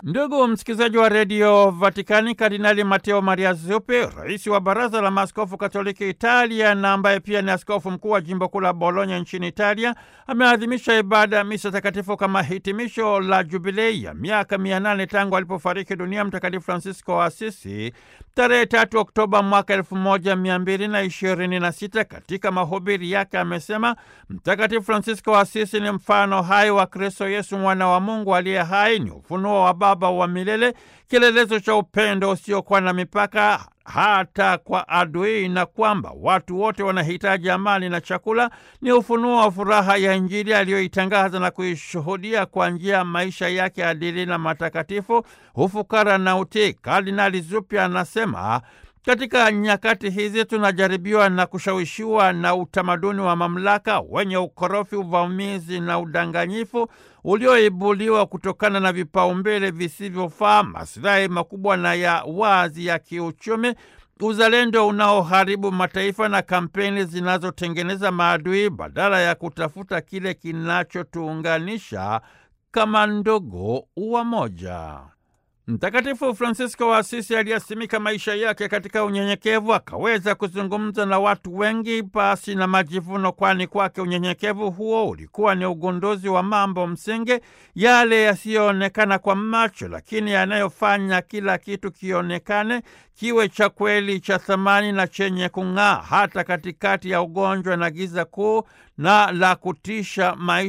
Ndugu msikilizaji wa redio Vatikani, Kardinali Mateo Maria Zuppi, rais wa baraza la maaskofu katoliki Italia na ambaye pia ni askofu mkuu wa jimbo kuu la Bologna nchini Italia, ameadhimisha ibada ya misa takatifu kama hitimisho la jubilei ya miaka mia nane tangu alipofariki dunia Mtakatifu Francisco wa Asisi tarehe tatu Oktoba mwaka elfu moja mia mbili na ishirini na sita. Katika mahubiri yake amesema Mtakatifu Francisco wa Asisi ni mfano hai wa Kristo Yesu, mwana wa Mungu aliye hai, ni ufunuo wa Baba wa milele, kielelezo cha upendo usiokuwa na mipaka hata kwa adui, na kwamba watu wote wanahitaji amani na chakula. Ni ufunuo wa furaha ya Injili aliyoitangaza na kuishuhudia kwa njia ya maisha yake adili na matakatifu, ufukara na utii. Kardinali Zuppi anasema katika nyakati hizi tunajaribiwa na kushawishiwa na utamaduni wa mamlaka wenye ukorofi, uvamizi na udanganyifu ulioibuliwa kutokana na vipaumbele visivyofaa, masilahi makubwa na ya wazi ya kiuchumi, uzalendo unaoharibu mataifa na kampeni zinazotengeneza maadui badala ya kutafuta kile kinachotuunganisha kama ndugu wamoja. Mtakatifu Fransisko wa Asisi aliyasimika maisha yake katika unyenyekevu, akaweza kuzungumza na watu wengi pasi na majivuno, kwani kwake unyenyekevu huo ulikuwa ni ugunduzi wa mambo msingi, yale yasiyoonekana kwa macho, lakini yanayofanya kila kitu kionekane, kiwe cha kweli, cha thamani na chenye kung'aa, hata katikati ya ugonjwa na giza kuu na la kutisha maisha